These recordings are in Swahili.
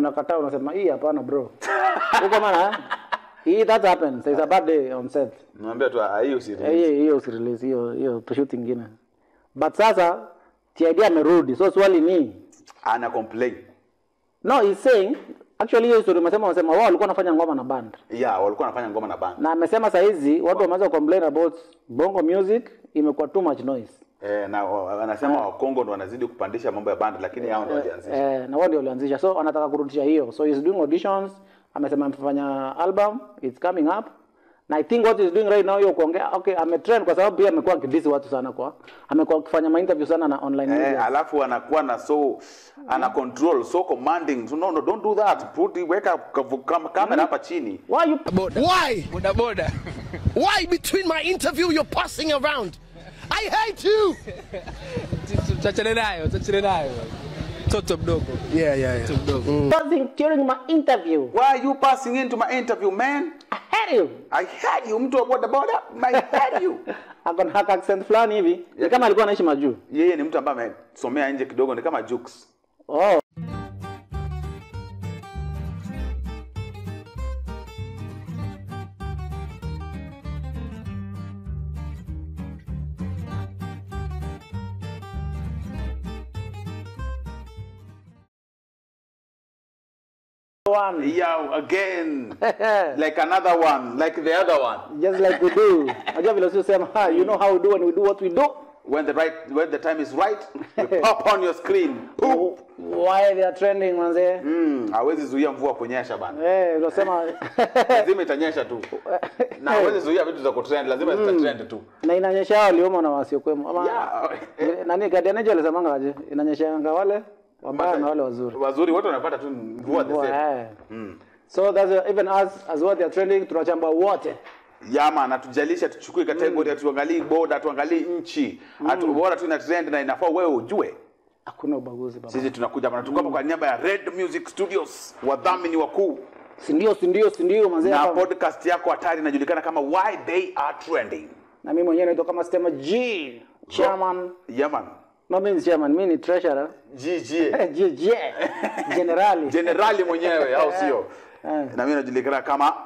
unakataa unasema hii hapana bro huko maana hii that happens there's a bad day on set Naambia tu ah, hiyo si Eh, hiyo hiyo usirelease hiyo hiyo shoot ingine but sasa TID amerudi so swali ni ana complain. no he's saying actually hiyo story umesema unasema wao walikuwa wanafanya ngoma na band Yeah, walikuwa wanafanya ngoma na band. na amesema saa hizi watu wameanza complain about bongo music imekuwa too much noise Eh, na wa- anasema Wakongo ndo wanazidi kupandisha mambo ya band lakini hao ndo walianzisha. eh, na wao ndio walianzisha so anataka kurudisha hiyo so he's doing auditions amesema amefanya album it's coming up na i think what he's doing right now hiyo kuongea okay ametrend kwa sababu pia amekuwa akidisi watu sana kwa amekuwa akifanya mainterview sana na online media Eh, alafu anakuwa na so ana control so commanding so no, no don't do that put weka kavu- kam- kamera hapa chini why you Why? boda boda Why between my interview you're passing around? I hate you! tutachane nayo tutachane nayo mtoto mdogo Yeah, yeah, yeah. mdogo passing during my interview why are you passing into my interview man I hate you i had you mtu wa boda boda i had you akona haka accent fulani hivi ni kama alikuwa anaishi majuu yeye ni mtu ambaye amesomea nje kidogo ni kama jukes oh one yeah again like another one like the other one just like we do unajua vile usisema ha you know how we do and we do what we do when the right when the time is right you pop on your screen Boom. why they are trending manze mm, hawezi zuia mvua kunyesha bana eh unasema lazima itanyesha tu na hawezi zuia vitu za kutrend lazima zitatrend tu na inanyesha hao walioma na wasiokwemo ama yeah. Eh, nani Guardian Angel alisemanga aje inanyeshanga wale wabaya na wale wazuri wazuri wote wanapata tu mvua the Mvua, same eh. so that's uh, even us as what they are trending tunachambua wote yama natujalisha tuchukue kategori hatuangalii boda hatuangalii nchi hatu bora tu ina trend na inafaa wewe ujue hakuna ubaguzi baba sisi tunakuja hapa tuko hapa kwa niaba ya Red Music Studios wadhamini wakuu si ndio si ndio si ndio manze na hapa podcast yako hatari inajulikana kama why they are trending na mimi mwenyewe naitwa kama Stema G chairman yaman no mimi ni chairman mimi ni treasurer GG G G generali generali mwenyewe au sio Eh. na mimi najulikana kama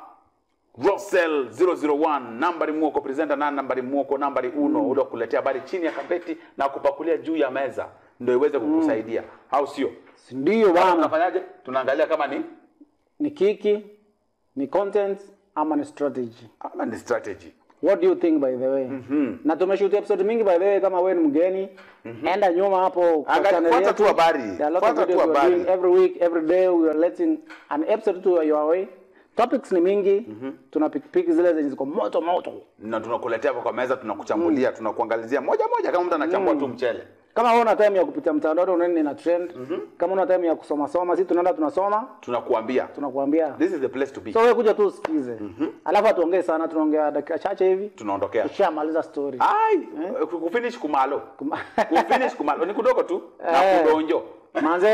Russell 001 nambari mwoko presenter na nambari mwoko nambari uno ule wa kuletea habari chini ya kapeti na kupakulia juu ya meza ndio iweze kukusaidia au sio si ndio bwana tunafanyaje tunaangalia kama ni ni kiki ni content ama ni strategy ama ni strategy what do you think by the way mm-hmm. na tumeshoot episode mingi by the way kama wewe ni mgeni mm-hmm. enda nyuma hapo kwa Angalia- channel fuata yetu. tu habari. There are a lot of Fuata tu videos we are habari. doing every week every day we are letting an episode to your way topics ni mingi mm-hmm. tuna pick pick zile zenye ziko moto moto na tunakuletea hapa kwa meza tunakuchambulia tunakuangalizia moja moja kama mtu anachambua tu mchele kama una time ya kupitia mtandao unaenda ina trend mm-hmm. kama una time ya kusoma soma sisi tunaenda tunasoma tunakuambia tunakuambia this is the place to be so wewe kuja tu usikize mm-hmm. alafu atuongee sana tunaongea dakika chache hivi tunaondokea tushamaliza story ai kufinish kumalo kufinish kumalo ni kudogo tu na Eh. kudonjo manze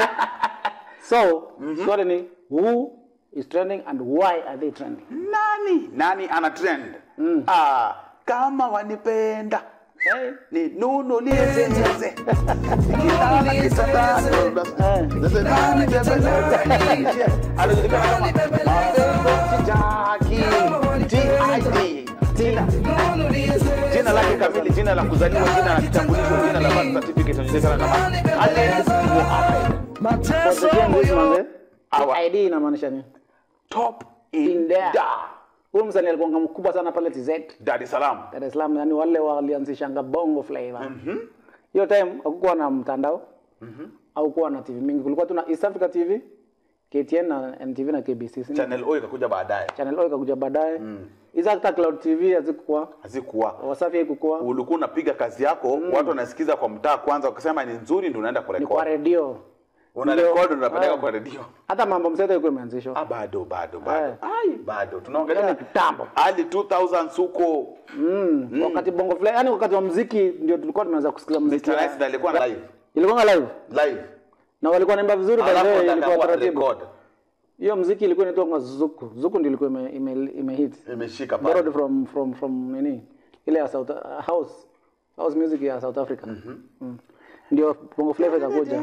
so swali ni who is trending and why are they trending nani nani ana trend ah, kama wanipenda hey. ni nunulie zeze Kitana kisatano. Zeze nani bebe? anajulikana kama Mapenzi Jackie, TID. Tina. jina lake kamili jina la kuzaliwa jina la kitambulisho jina la birth certificate anajulikana kama Alex Mohamed For the Gen Zs, manze, Awa. ID inamaanisha nini top In in there. da huyu msanii alikuwa mkubwa sana pale TZ Dar es Salaam Dar es Salaam yani wale walianzishanga bongo flavor hiyo time hakukuwa na mtandao au kuwa na TV mingi kulikuwa tu na East Africa TV KTN na NTV na KBC si ndio? Channel O ikakuja baadaye Channel O ikakuja baadaye hizo hata Cloud TV hazikuwa hazikuwa Wasafi haikuwa ulikuwa unapiga kazi yako watu wanasikiza kwa mtaa kwanza wakisema ni nzuri ndio unaenda ni kwa kurekodi redio una Ndio. rekodi unapeleka Ah. kwa redio hata mambo mseto ilikuwa imeanzishwa ah bado bado bado Eh. ai bado Yaani tunaongelea kitambo. hadi 2000 suko mm. wakati bongo flavor yani wakati wa muziki ndio tulikuwa tumeanza kusikia muziki Mr. Nice alikuwa na live ilikuwa live live na walikuwa naimba vizuri by the alafu way, ilikuwa atakawa taratibu record hiyo muziki ilikuwa inaitwa zuku zuku ndio ilikuwa ime, ime, ime hit imeshika pale borrowed from from from nini ile ya South house house music ya South Africa mm. ndio bongo flava ikakuja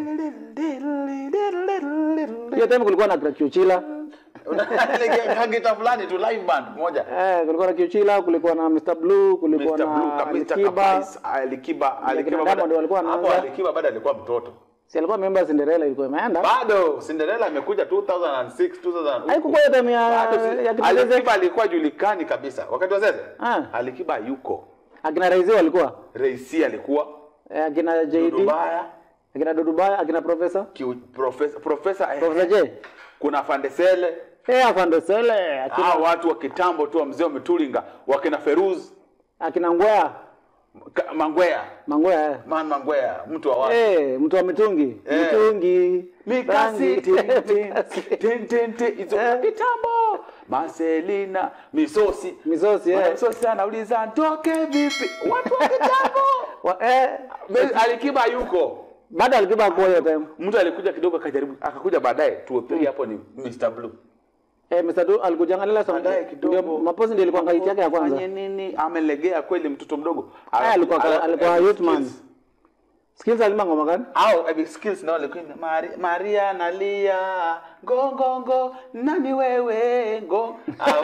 hiyo time kulikuwa na kiuchila kagita fulani tu live band moja eh, kulikuwa na kiuchila kulikuwa na Mr Blue kulikuwa Mr. Blue, na Ka- Mr. Alikiba Kapais, Alikiba, Alikiba Diamond bado- walikuwa hapo wanaanza. Alikiba bado alikuwa mtoto si alikuwa member Cinderella ilikuwa imeenda bado Cinderella amekuja 2006 2000 haikuwa hiyo time ya Bado si- ya kina Zeze Alikiba alikuwa julikani kabisa wakati wa Zeze Ah. Alikiba yuko akina Raisi walikuwa Reisi alikuwa eh, akina JD Dudubaya akina Dudubaya akina Professor kiu- profesa profesa eh, Professor J kuna Fandesele eh afande Sele akina hao watu wa kitambo tu wa mzee wa Mitulinga wakina Feruz akina Ngwea Ka- Mangwea Mangwea eh. man Mangwea mtu wa watu Eh, mtu wa mitungi Eh. mitungi Mikasi rangi, tin, tin, mikasi. tin, tin, tin, hizo Eh. kitambo Marcelina misosi misosi eh. misosi anauliza ntoke vipi watu wa kitambo Wa- eh, Be- Alikiba yuko bado alikiba kwa hiyo time mtu alikuja kidogo akajaribu akakuja baadaye 203 hapo ni Mr Blue eh, Mr. Du alikujanga lile song baadaye kidogo ndio mapozi ndio ilikuwa ngaiti yake ya kwanza Fanye nini amelegea kweli mtoto mdogo eh, alikuwa Ala- alikuwa eh, youth man skills. skills alima ngoma gani au eh, skills ndio alikuwa Mari, Maria nalia ngo ngo ngo nani wewe ngo Au-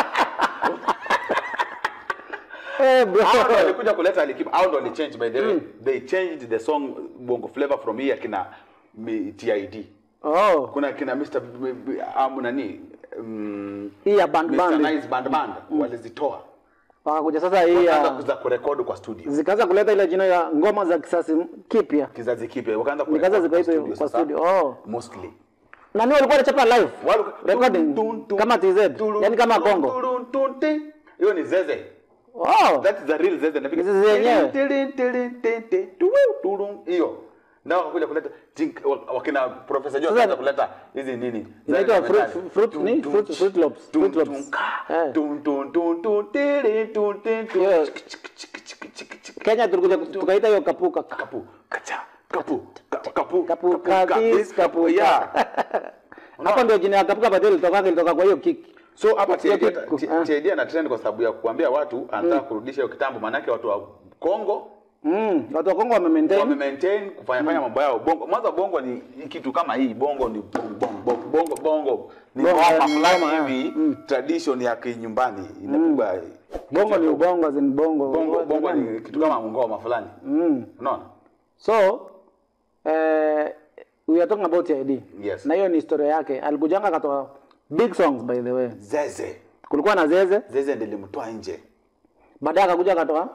eh bro hao ndo walikuja kuleta Alikiba hao ndo walichange by the way they changed the song bongo flavor from here kina mi- TID oh kuna kina Mr B- B- um, nani um, hii ya band Mr band Nice band band walizitoa wakakuja sasa hii wakaanza ya kuza kurekodi kwa studio zikaanza kuleta ile jina ya ngoma za kisasi kipya kizazi kipya wakaanza Nikaanza kurekodi zikaitwa kwa sasa. studio. Oh. mostly nani walikuwa wanachapa live Walu- recording tun, tun, tun, kama TZ tun, yani kama tun, Kongo tun, tun, tun. hiyo ni zeze oh that is the real zeze Napiga- Ni zeze yenyewe. Tilin, tilin, tilin, tilin, tuwiu, turun. hiyo na wakakuja kuleta tink- wa- wakina profesa jo Sasa- wakaanza kuleta hizi nini Inaitwa za fruit- metali. fruit- Tum, ni? tum, Fruit- ch- Fruit Loops. tum, Fruit tum, Loops. ka. Eh. Tum, tum, tum, tum, tilin, tum, tin, tum. Hiyo- Chik, chik, chik, chik, chik, chik. Kenya tulikuja tukaita hiyo kapuka kapu kacha kapu ka- kapu Kapu, ka- kabis, kapu, yeah hapo ndio jina ya kapuka baadaye ilitoka ilitoka kwa hiyo kick so hapa Sio TID kitu. T- Ah. TID ana trend kwa sababu ya kuambia watu anataka kurudisha hiyo kitambo maanake watu wa Kongo mm watu wa Kongo wame maintain wame maintain kufanya fanya mambo yao bongo mwanzo bongo ni ni kitu kama hii bongo ni bongo bongo bongo, bongo ni Bongo, ngoma ni fulani ngoma, hivi tradition ya kinyumbani inapigwa bongo ni ubongo zin bongo bongo bongo ni kitu kama ngoma fulani mm unaona so eh we are talking about ID Yes. na hiyo ni historia yake alikujanga akatoa big songs by the way zeze kulikuwa na zeze zeze ndilimtoa nje baadaye akakuja akatoa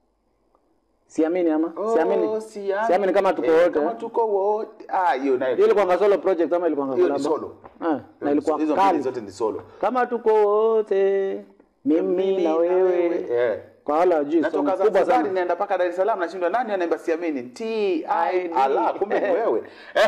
siamini ama siamini siamini kama tuko Eh, wote kama tuko wote ah hiyo nayo hiyo ilikuwa solo project ama ilikuwa hiyo ni collab solo eh na ilikuwa hizo mbili kali zote ni solo kama tuko wote mimi na wewe eh kwa wale wajui song natoka kubwa Zanzibar sana naenda mpaka Dar es Salaam nashindwa nani anaimba siamini T I ala kumbe ni wewe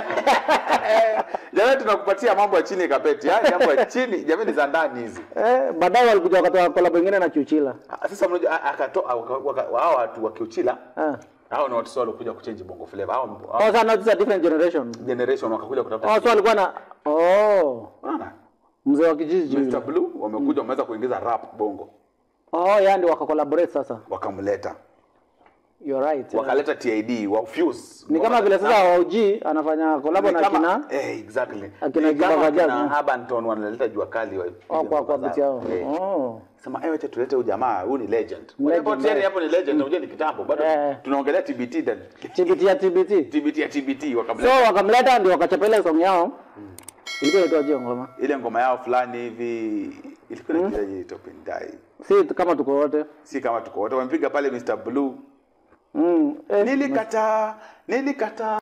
jamani tunakupatia mambo ya chini kapeti yani mambo ya chini jamani za ndani hizi eh baadaye walikuja wakatoa collab nyingine na Chuchila Ah, sasa mmoja a- akatoa waka- waka- hao watu wa Kiuchila eh hao ni watu sio walikuja kuchange bongo flavor hao oh hao sana this is a different generation generation wakakuja kutafuta oh so alikuwa na oh Unaona? mzee wa kijiji Mr yule. Blue wamekuja wameweza kuingiza rap bongo oh yeah ndio wakacollaborate sasa wakamleta you're right yeah. wakaleta TID wa Fuse ni kama vile sasa OG anafanya collab Ni na kama- kina eh, exactly. akina Ni kama Jimba Vajaz, akina eh. Urban Tone wanaleta jua kali wa oh, kwa kwa biti yao Eh. oh Sema eh, wacha tulete huyu jamaa, huyu ni legend. Legend, Whatever tena eh. hapo ni legend, unajua ni kitambo. Bado Eh. tunaongelea TBT then. TBT ya TBT TBT ya TBT so wakamleta wakamleta ndio wakachapa ile song yao ilikuwa inaitwa hiyo ngoma ile ngoma yao fulani hivi ilikuwa inaitwa mm. Topendai. si kama tuko wote Si kama tuko wote wamepiga pale Mr Blue. mm. eh, Nilikataa, nilikataa.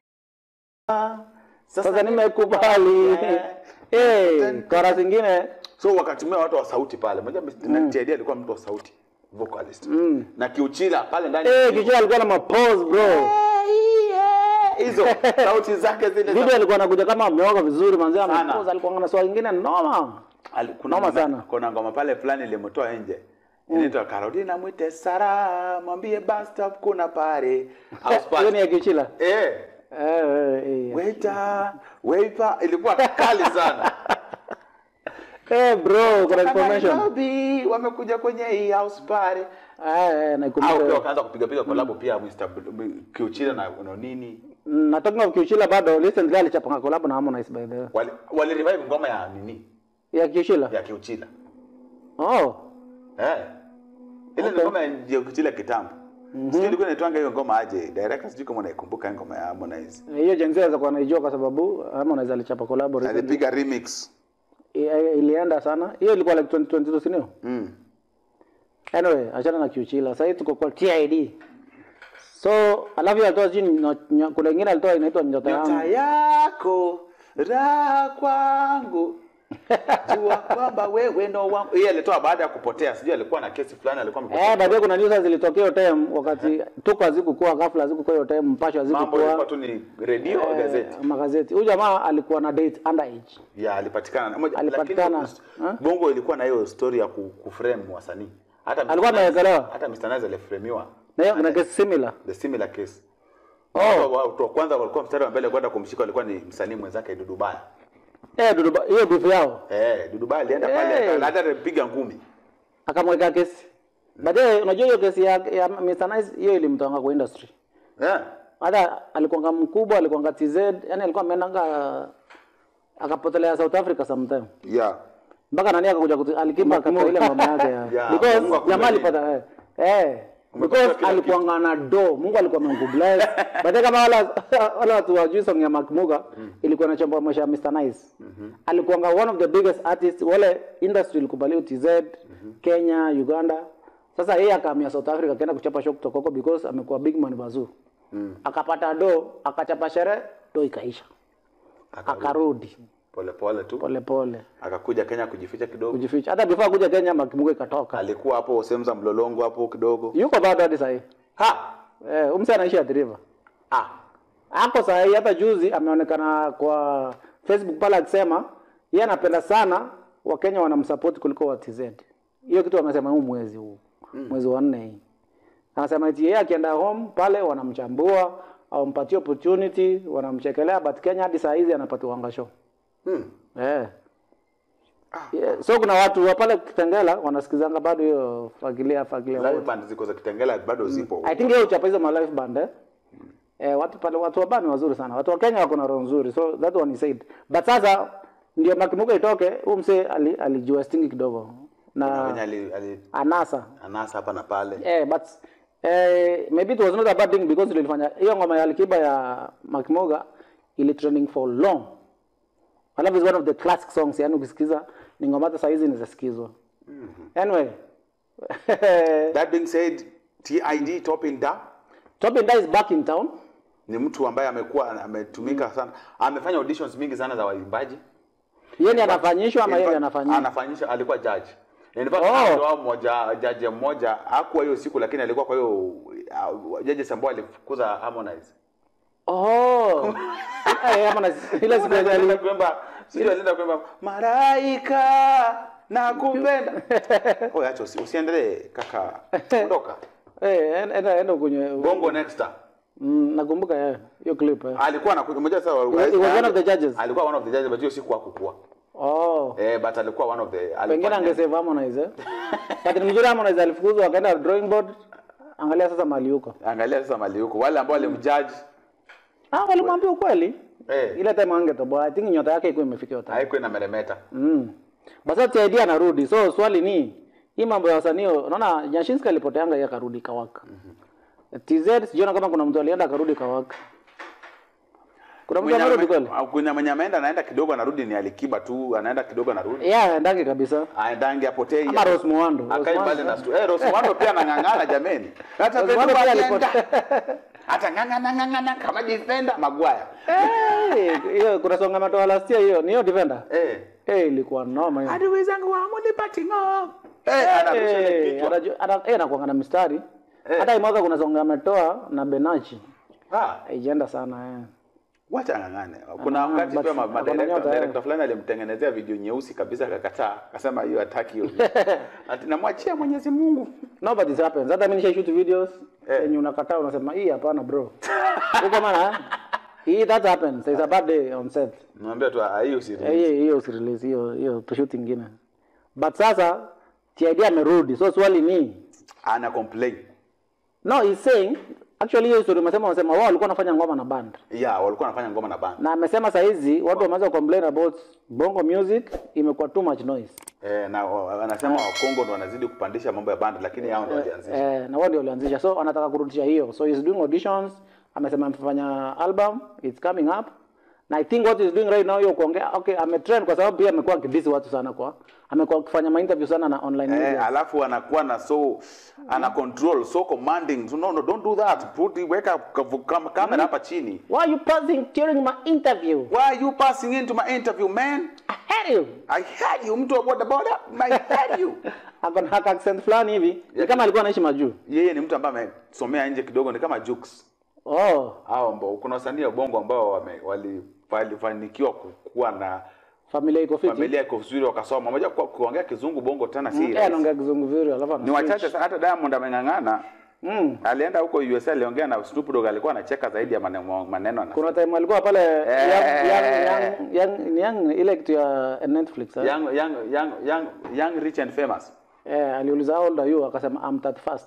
sasa nimekubali Eh. eh kora zingine So wakatumia watu wa sauti pale. Unajua Mr. TID alikuwa mtu wa sauti vocalist. Na kiuchila pale ndani. eh kichwa alikuwa na mapose bro hizo sauti zake zile za- video alikuwa anakuja kama ameoga vizuri manzi Sana. amepose alikuwa na swali nyingine noma Ali- kuna Noma ngoma- sana. kuna ngoma pale fulani ilimtoa nje inaitwa Carolina mwite Sara mwambie bus stop kuna pare House hiyo ni party. ya kichila eh eh eh, eh waiter waiter ilikuwa kali sana eh bro kuna information Nairobi wamekuja kwenye hii house party eh eh au pia naikumbuka wakaanza kupiga piga collab pia Mr. Bl- Kiuchila na na nini Mm, na talking of Kiuchila bado recently alichapanga collab na Harmonize by the way. Wali, wali revive ngoma ya nini? Ya Kiuchila. Ya Kiuchila. Oh. Eh. Ile Okay. ni ngoma ya Kiuchila kitambo. Sijui ilikuwa inaitwanga hiyo ngoma aje. Director sijui kama unaikumbuka hiyo ngoma ya Harmonize. Hiyo Gen Z inaweza kuwa naijua kwa sababu Harmonize alichapa collab recently. Alipiga remix. I- ilienda sana. Hiyo ilikuwa like 2022 si ndio? Mm. Anyway, achana na Kiuchila. Sasa hivi tuko kwa TID. So, alafu hiyo alitoa sijui nyo- nyo- kuna ingine alitoa inaitwa nyota Nyota yangu. yako raha kwangu jua kwamba wewe ndo wangu. Yeye alitoa baada ya kupotea, sijui alikuwa na kesi fulani alikuwa amepotea. Eh, baadaye kuna news zilitokea hiyo time wakati tuko hazikuwa ghafla hazikuwa hiyo time mpasho Mambo ilikuwa hazikuwa tu ni redio au gazeti. eh, magazeti. Huyu jamaa alikuwa na date underage. Ya alipatikana. Moja- Alipatikana. lakini Ha? Bongo ilikuwa na hiyo story ya ku- kuframe wasanii. Hata Mr. Alikuwa Nice- amewekelewa? Hata Mr. Nice aliframiwa. Na hiyo kuna case similar. The similar case. Oh. Watu wa kwanza walikuwa mstari wa mbele kwenda kumshika walikuwa ni msanii mwenzake Dudu Baya. Eh, Dudu Ba- hiyo beef yao Eh, Dudu Baya alienda Eh. pale hata alipiga ngumi. akamweka kesi. Baadaye unajua hiyo kesi ya, ya Mr. Nice hiyo ilimtoanga kwa industry. Eh. Hata alikuwanga mkubwa, alikuwanga TZ, yani alikuwa ameendanga akapotelea South Africa sometime. Yeah. mpaka nani akakuja kutu- alikipa katika ile ngoma yake ya Ya, because Mungu akubariki. jamaa alipata eh, eh Umepata because kila alikuwa na do Mungu alikuwa amemkubless but kama wala wala watu wajui song ya Mark Muga ilikuwa inachambua maisha ya Mr Nice alikuwa one of the biggest artists wale industry ilikubali TZ Kenya Uganda sasa yeye akahamia South Africa akaenda kuchapa show kutoka huko because amekuwa big man bazoo akapata do akachapa sherehe do ikaisha akarudi Pole pole tu. pole pole Akakuja Kenya kujificha kidogo. kujificha hata before kuja Kenya Mark Muga ikatoka Alikuwa hapo sehemu za mlolongo hapo kidogo. yuko bado hadi sahii Ha. eh, umse anaishi Athi River Ah. ako sahii hata juzi ameonekana kwa Facebook pale akisema yeye anapenda sana wakenya wanamsupport kuliko wa TZ hiyo kitu amesema huu mwezi huu mwezi wa nne hii anasema eti yeye akienda home pale wanamchambua au mpatie opportunity wanamchekelea but Kenya hadi saa hizi anapatiwa show Hmm. eh Yeah. So kuna watu wa pale Kitengela wanasikizanga bado hiyo fagilia fagilia Live wote. band ziko za Kitengela bado zipo. I think hiyo uchapa hizo ma live band eh. Eh, watu pale watu wa bani wazuri sana. Watu wa Kenya wako na roho nzuri. So that one he said. But sasa ndio makimuka itoke, huyu mse ali, alijua stingi kidogo. Na Kenya Na ali, ali anasa. anasa hapa na pale. Eh, but eh, maybe it was not a bad thing because ilifanya hiyo ngoma ya Alikiba ya Makimoga ili trending for long. I love is one of the classic songs, yani ukisikiza ni ngoma hata saa hizi inasikizwa. Anyway. That being said, TID Topping Da Tobin Da is back in town. ni mtu ambaye amekuwa ametumika sana. Amefanya auditions mingi sana za waimbaji. Yeye ndiye anafanyishwa ama In yeye ndiye fact, anafanyishwa? Anafanyisha, alikuwa judge. In fact, Oh. ndio mmoja jaji mmoja hakuwa hiyo siku lakini alikuwa kwa hiyo uh, judges ambao alifukuza Harmonize. Oh. Eh, ama na ile siku yenye Alienda ali- kuimba, sio alienda kuimba malaika nakupenda. Oya acha usi- usiendelee kaka. Ondoka. Eh, enda enda- enda kwenye Bongo next time. Mm, nakumbuka eh, hiyo clip eh. Alikuwa anakuja mmoja sasa He was one of the judges. Alikuwa one of the judges but hiyo siku hakukua. Oh. Eh, but alikuwa one of the Pengine alikuwa- angesave Harmonize eh. But ni mzuri Harmonize alifukuzwa akaenda drawing board. Angalia sasa mali huko. Angalia sasa mali huko. Wale ambao walimjudge Ah, walimwambia ukweli. eh Ile time angetoboa. I think nyota yake ilikuwa imefikia hiyo time. haikuwa ina meremeta. Mm. Basi TID anarudi. So swali ni hii mambo ya wasanii, unaona Nyashinski alipoteanga yeye akarudi kawaka. TZ sijiona kama kuna mtu alienda akarudi kawaka. Kuna mtu Mwenye amerudi ame- kweli? Kuna mwenye ameenda anaenda kidogo anarudi ni Alikiba tu, anaenda kidogo anarudi. Yeah, ndaki kabisa. Aendange apotei. Ama Rose Muhando. Rose Akai Muhando. mbali na stu. Eh, Rose Muhando pia anang'ang'ana jameni. Hata Rose Pedro Muhando pia alienda. alipotea. Hata ng'ang'ana ng'ang'ana kama defender Maguire. Eh, hiyo kuna songa matoa last year hiyo, ni hiyo defender. Eh. Eh, ilikuwa noma hiyo. Adui zangu wa mulipati ngo. Eh, anarusha ile Eh, kichwa. anajua- ana- eh, anakuanga na mistari. Eh. Hata hii mwaka kuna songa ametoa na Benachi. Ah, Haijaenda sana eh. wacha ng'ang'ane. Kuna Ah, wakati but pia ma- ako na madirector nyota, eh. director fulani alimtengenezea video nyeusi kabisa akakataa. Akasema hiyo hataki hiyo. Ati namwachia Mwenyezi Mungu. No, but it happens. Hata mimi nisha shoot videos Eh. yenye unakataa unasema hii hapana bro. Huko maana hii that happens. It's a bad day on set. Naambia tu ah, hiyo si Eh, Hiyo hiyo usirelease hiyo hiyo to shoot ingine. But sasa TID amerudi. So swali ni ana complain. no he's saying Actually hiyo story umesema unasema wao walikuwa wanafanya ngoma na band. yeah walikuwa wanafanya ngoma na band Na amesema saa hizi watu wameanza complain about bongo music imekuwa too much noise. eh, na wa- wanasema wakongo ndo wanazidi kupandisha mambo ya band lakini hao ndo walianzisha Eh, na wao ndio walianzisha. So anataka kurudisha hiyo. So he's doing auditions. Amesema amefanya album, it's coming up. Na I think what he's doing right now hiyo kuongea okay, ametrend kwa sababu pia amekuwa akidisi watu sana kwa. Amekuwa akifanya ma interview sana na online media. Eh, alafu anakuwa na so ana control so commanding so, no, no don't do that put weka kavu- kam- kamera hapa chini Why are you passing during my interview? why are you passing into my interview man I hate you. I heard you mtu wa boda boda I heard you Ako na haka accent fulani hivi. Ni kama alikuwa anaishi majuu. yeye ni mtu ambaye amesomea nje kidogo ni kama Jux Oh, hao ambao kuna wasanii wa bongo ambao wame- wali- walifanikiwa kuwa na familia iko fiti. familia iko vizuri wakasoma moja kwa kuongea kizungu bongo tena si Eh, rahisi. anaongea kizungu vizuri alafu ana ni wachache sana hata Diamond ameng'ang'ana Mm. alienda huko USA aliongea na Snoop Dogg alikuwa anacheka zaidi ya maneno maneno anasema. Kuna time alikuwa pale Eh. young, young, young, young, ni young, ile kitu ya Netflix. eh? young, young, young, young, young rich and famous Eh, aliuliza how old are you akasema I'm 31st.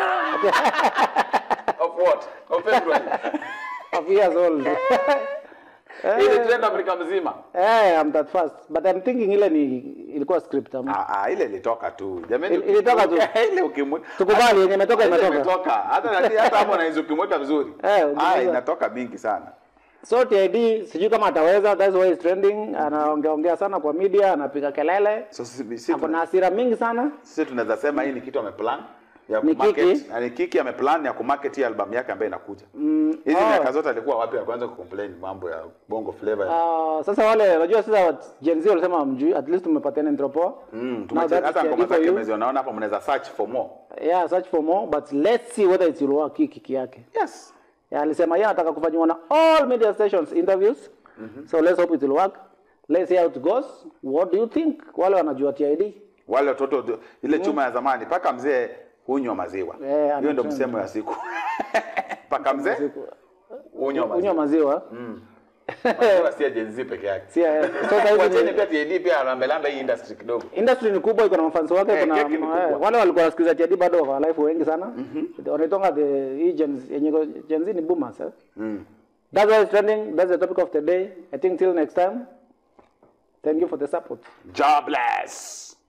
of what of February Of years old. ile trend Afrika mzima eh, I'm 31st. But I'm thinking ile ni ilikuwa script ama. ah, ah, ile ilitoka tu jamani Il- ilitoka tu. ile ukimwe Tukubali yenye imetoka ile imetoka. imetoka hata nani hata hapo unaweza ukimweka vizuri Eh, ah ukimweka. inatoka mingi sana So TID sijui kama ataweza, that's why he's trending. Anaongea ongea sana kwa media, anapiga kelele. so sisi sisi Ako na hasira mingi sana. sisi tunaweza sema hii ni kitu ameplan ya Ni kumarket Kiki. na ni Kiki ameplan ya kumarket hii album yake ambayo inakuja hizi oh. miaka zote alikuwa wapi ya kwanza kucomplain mambo ya bongo flavor Uh, sasa wale unajua sasa Gen Z walisema mjui at least tumepatiana intro poa. Mm, Now tumeche- that hata is ngoma TID for zake you. mmeziona hapa mnaweza search for more Yeah, search for more but let's see whether it will work hii kiki yake. yes Yeah, alisema yeye anataka kufanywa na all media stations interviews. So let's hope it will work. Let's see how it goes. What do you think? Wale wanajua TID. wale watoto ile chuma ya zamani paka mzee hunywa maziwa Eh, hiyo ndio anatrend. msemo ya siku paka mzee hunywa Unywa maziwa maziwa. maziwa si ya Gen Z peke yake Si eh, so sasa hivi Wacheni ni- pia TID pia alambelambe hii industry kidogo industry ni kubwa iko na mafansi wake Eh, kuna keki ni kubwa. eh, wale walikuwa wanasikiliza TID bado wako alive wengi sana. Wanaitonga the hii Gen Z yenye iko- Gen Z ni boomers eh. That's why it's trending. That's the topic of the day. I think till next time. Thank you for the support. jobless